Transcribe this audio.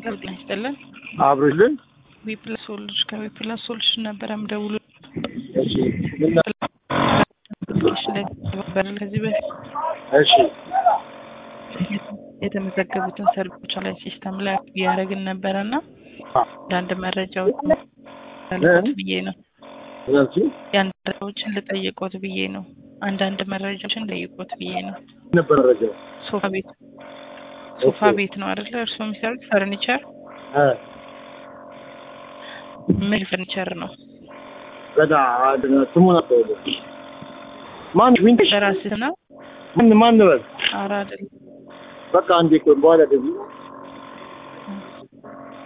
ሄሎ ጤና ይስጥልን። አብሮልን ዊፕላስ ሶሉሽን ከዊፕላስ ሶሉሽን ነበረ ምደውሉ እሺ ምን ነ- ስለተባበረ ከዚህ በፊት እሺ የተመዘገቡትን ሰርቪሶች ላይ ሲስተም ላይ እያደረግን ነበረ እና አንዳንድ መረጃዎች ልጠይቆት ብዬ ነው። ስለዚህ የአንድ መረጃዎችን ልጠይቆት ብዬ ነው። አንዳንድ መረጃዎችን ልጠይቆት ብዬ ነው። ነበር ረጃው ሶፋ ቤት ሶፋ ቤት ነው አይደለ? እርስዎ የሚሰሩት ፈርኒቸር ምን ፈርኒቸር ነው? ገና አንድ ነው። ስሙን አስተውሉ። ማን ሚንሽ በራስህ ነው? ማን ማን ነው? ኧረ አይደለም። በቃ አንዴ ቆይ፣ በኋላ ደግሞ